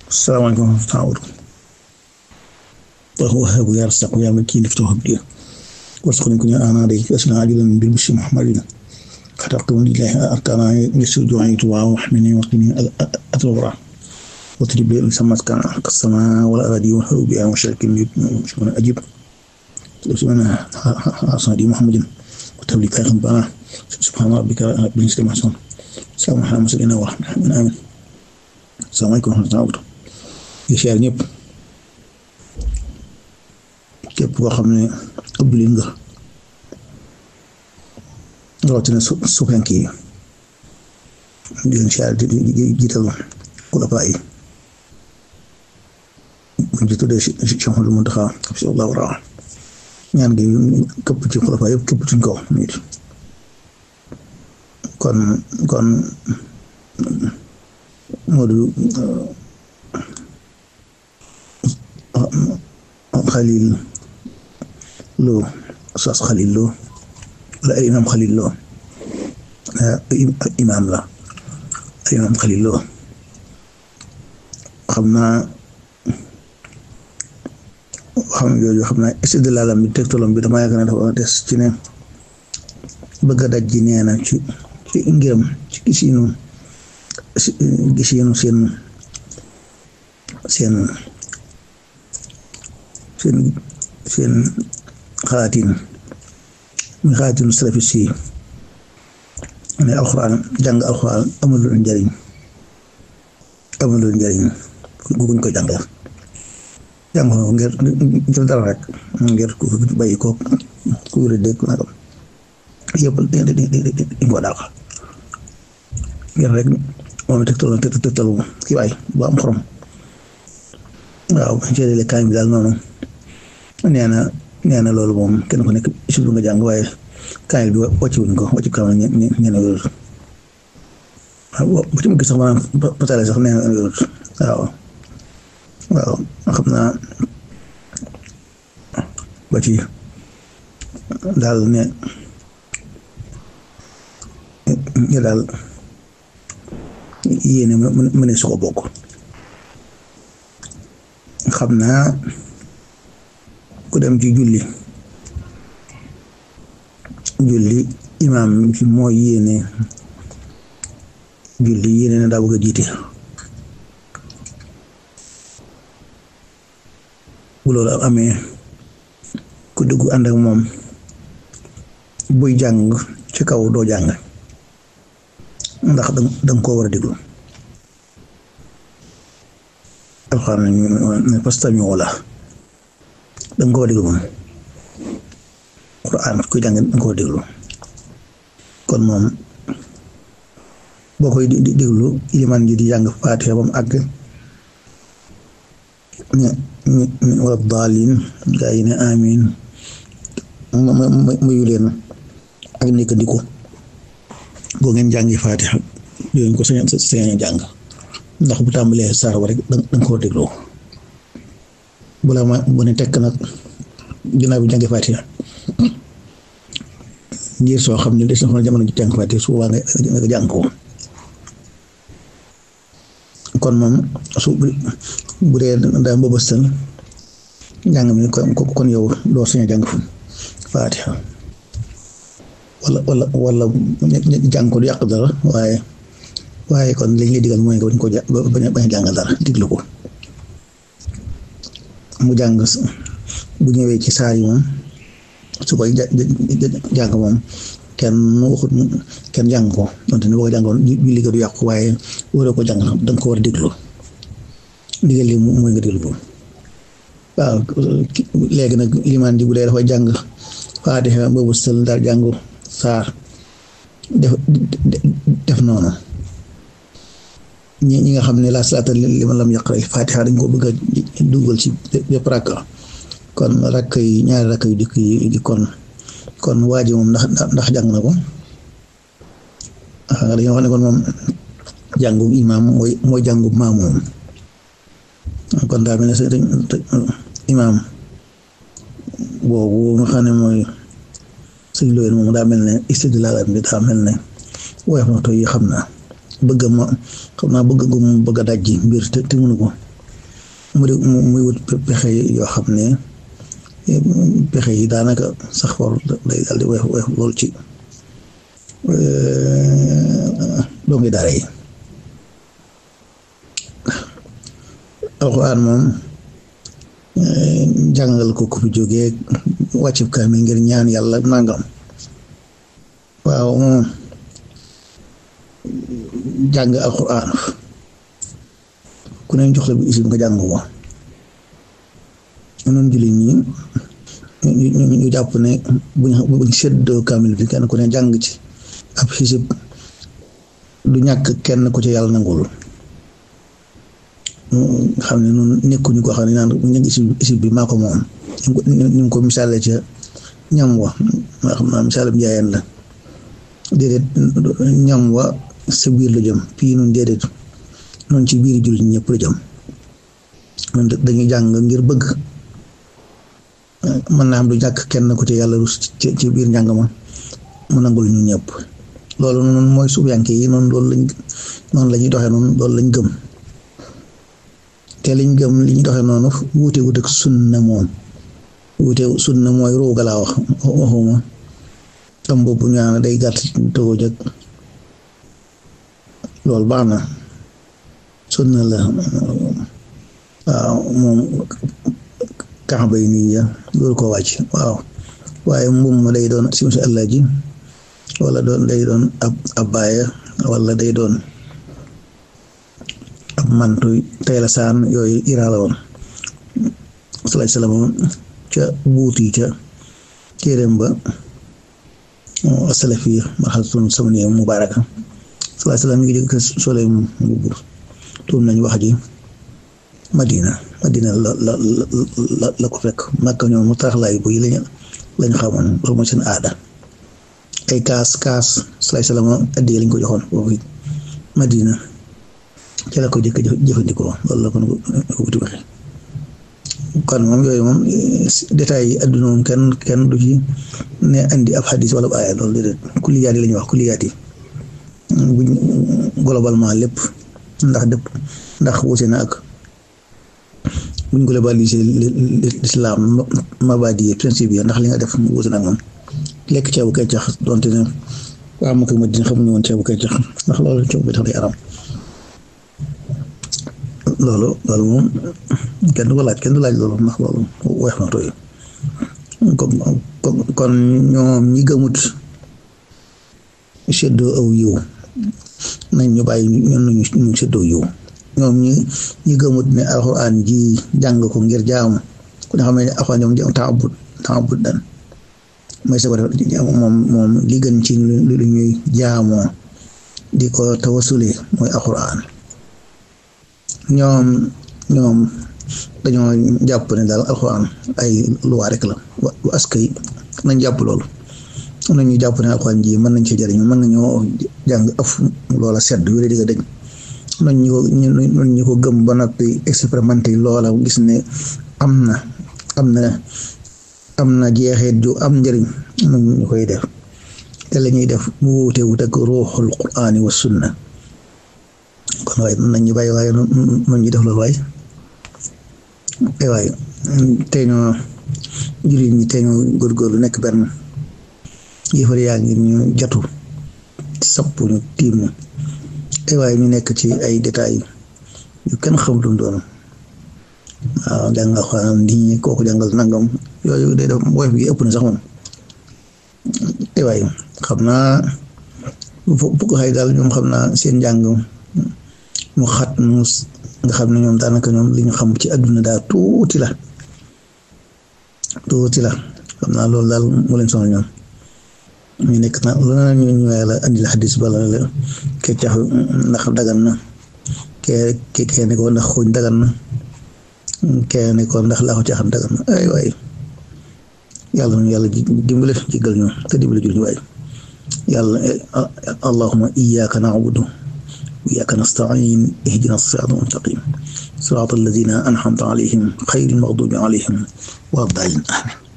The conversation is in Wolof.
salaamaaleykum wa rahmatulah. وهب يرزق يا مكين افتح لي وارزقني كن انا دي اسنا عاجلا بالبشر محمد خلقتم لله اركانا يسر دعائي دعاء واحمني وقني اضرب وتجيب لي سمت كان السماء والارض وحب بها مشرك مشكون اجيب سبحان صادي محمد وتبلي كان بنا سبحان ربك رب العزه عما يصفون سلام على المرسلين ورحمه الله امين السلام عليكم ورحمه الله وبركاته يا ñëpp képp koo xam ne ëpp li nga rawatina su suufenk yi di leen siyaar di jiital xulafaa yi buñ ci tuddee Cheikh Mouhamadou Mountakha hafizahullahu wa ñaan gi këpp ci xulafaa yëpp këpp ci kaw nit kon kon Modou Xalil Lo Oustaz Xalil Lo wala ay imam Xalil Lo imam la ay imam Xalil Lo xam naa xam jooju xam naa istidlaalam bi tegtalam bi dama yaakaar ne dafa des ci ne bëgg a daj ji nee na ci ci ngiram ci gisinu gisinu seen seen seen seen xalaatin mi xalaatinu salafis yi ne alxuraan jàng alxuraan amul lu njariñ amul lu njariñ guñ ko jàng jàng ko ngir ngir dara rek ngir ku bàyyi ko ku wér dégg nagam yëpp di ko dàq ngir rek moom tegtal tegtalu kii waay bu am xorom waaw jëlele kaay bi daal noonu nee na nee na loolu moom kenn ku nekk si lu nga jàng waaye kaay bi wàcc wuñ ko wàcc kaw ñe ñe wérut waaw bu ci ma gis sax maanaam patale sax nee na wérut waaw waaw xam naa ba ci daal ne ñu daal yéene mu ne su ko bokk xam naa ku dem ci julli julli imaam ci mooy yéene julli yéene na daa bëgg a jiite bu loolu amee ku dugg ànd ak moom buy jàng ci kaw doo jàng ndax danga koo war a déglu alxuraan ne fastami'u la danga koo déglu moom Quraan kuy jàng danga koo déglu kon moom boo koy déglu ilimaan ji di jàng Faatiha ba mu àgg ñe ñe wala daalin gaa yi ne amiin muyu leen ak nekk di ko boo ngeen jàngi Faatiha yooyu ko sañ sañ jàng ndax bu tàmbalee saar wa rek danga koo dégloo bu la ma bu ne tekk nag ginnaaw bi jàngi Faatiha ngir soo xam ne des na jamono ji jàng Faatiha su boobaa nga jàng ko kon moom su bu dee daa mbëbëstal njàng mi kon yow doo sañ jàng Faatiha wala wala wala jàng ko du yàq dara waaye waaye kon liñ lay digal mooy nga bañ ko ja bañ a jàng dara diglu ko mu jàng bu ñëwee ci saar yi moom su koy jàng moom kenn waxut kenn jàng ko donte ne boo ko jàngoon julli ga du yàqu waaye waroo ko jàng danga ko war a déglu digal li mooy nga déglu ko waaw léegi nag limaan ji bu dee dafa jàng Faatiha boobu sël daal jàng saar def def noonu ñi ñi nga xam ne la salaata liman lam yaqra Faatiha dañ ko bëgg a dugal ci bépp rakka kon rakk yi ñaari rakk yu dikk yi kon kon waa ji moom ndax ndax jàng na ko dañoo xam ne kon moom jàngu imaam mooy mooy jàngu maamoom kon daa mel ne imaam boobu nga xam ne mooy sëñ Loyen moom daa mel ne istidlaal bi daa mel ne woyof na to yi xam naa bëgg ma xam naa bëgg gu mu bëgg a dajji mbir te te mënu ko mu di muy wut pexe yoo xam ne pexe yi daanaka sax war day daal di weex weex lool ci dongi daara yi alxuraan moom jàngal ko ku fi jógee wàcc kaamil ngir ñaan yàlla nangam waaw moom jàng alxuraan ku ne jox la bu isim nga jàng ko noonu jullit ñi ñu jàpp ne buñ buñ séddoo kaamil bi kenn ku ne jàng ci ab xisib du ñàkk kenn ku ci yàlla nangul xam ne noonu nekkuñu ko xam ne naan ñu isib isib bi maa ko moom ñu ngi ko misaale ca ñam wa maa xam naa misaalum njaayeen la déedéet ñam wa sa biir la jëm fii noonu déedéet noonu ci biir jullit ñëpp la jëm noonu dañuy jàng ngir bëgg mën naa am du ñàkk kenn ku ci yàlla rus ci biir njàng ma mu nangul ñu ñëpp loolu noonu mooy suufiyanke yi noonu loolu lañ noonu la ñuy doxee noonu loolu lañ gëm te liñ gëm li ñu doxee noonu wuute wuute ak sunna moom wuute sunna mooy ruuga laa wax waxuma tam boobu ñaan day gàtt tëgoo jëg loolu baax na sunna la waaw moom kaxba yi nii ya loolu ko wàcc waaw waaye mbum ma day doon si musi allah ji wala doon day doon ab abbaaya wala day doon ab mantu tey la saan yooyu iraa la woon salaay salaam ca buuti ca téeréem ba asalafi marxalatun samaniya mubaraka salaay salaam mi ngi jóg sole mbubb tuum nañ wax ji madina madina la la la la ko fekk makka ñoom mu taraxlaay bu yi lañu lañ xamoon loolu mooy seen aada ay kaas kaas salaay salaam addi lañ ko joxoon foofu madina ci la ko jëkk jëfandikoo loolu la ko ko wuti waxe kon moom yooyu moom détails yi adduna moom kenn kenn du ci ne andi ab xadis wala ab aaya loolu déedéet kulliyaat yi la ñuy wax kulliyaat yi buñ globalement lépp ndax dëpp ndax wuute na ak buñ globalisé l'islam mabadi yi principe yi ndax li nga def wuute na ak moom lekk ceebu keccax donte ne waa Makka Madina xamuñu woon ceebu keccax ndax loolu ceebu keccax day aram loolu loolu moom kenn du ko laaj kenn du laaj loolu ndax loolu weex na tooy kon kon ñoom ñi gëmut seddoo aw yiw nañ ñu bàyyi ñun ñu ñu seddoo yiw ñoom ñi ñi gëmut ne alxuraan ji jàng ko ngir jaamu ku ne xam ne alxuraan ñoom jàng taabut taabut dan mooy sa moom moom li gën ci lu ñuy jaamoo di ko tawasule mooy alxuraan ñoom ñoom dañoo jàpp ne daal alxuraan ay luwaa rek la wa askay nañ jàpp loolu am na ñu jàpp ne alxuraan ji mën nañ ci jëriñu mën nañoo jàng ëf loola sedd wéra digga dañ noñ ñu ko noñ ñu ko gëm ba noppi expérimenté loola gis ne am na am na am na jeexeet ju am njëriñ noñ ñu koy def te la ñuy def mu wuute wut ak ruuxul quraani wa sunna kon waaye nañ ñu bàyyi waaye noonu ñu def loolu waaye ay waaye tey ñoo jullit ñi tey ñoo góorgóorlu nekk benn yëfar yaa ngi ñu jatu sapp ñu tiim ñu ay waaye ñu nekk ci ay détails yu kenn xamul lu doon waaw jàng nga xam ni kooku jàngal nangam yooyu day def woyof gi ëpp na sax moom ay waaye xam naa bu ko xay daal ñoom xam naa seen njàng mu xat mu nga xam ne ñoom daanaka ñoom li ñu xam ci àdduna daal tuuti la tuuti la xam naa loolu daal mu leen sonal ñoom ñu nekk na lu na ñu ñëwee la andi la xadis bala la keccax ndax dagan na kee kee ne ko ndax xuuñ dagan na kee ne ko ndax laaxu caaxaan dagan na ay waay yàlla na yàlla dimbale jéggal ñu te dimbale jul ñu waay yàlla allahuma iyyaka na'budu وإياك نستعين اهدنا الصراط المستقيم صراط الذين أنعمت عليهم خير المغضوب عليهم ولا الضالين آمين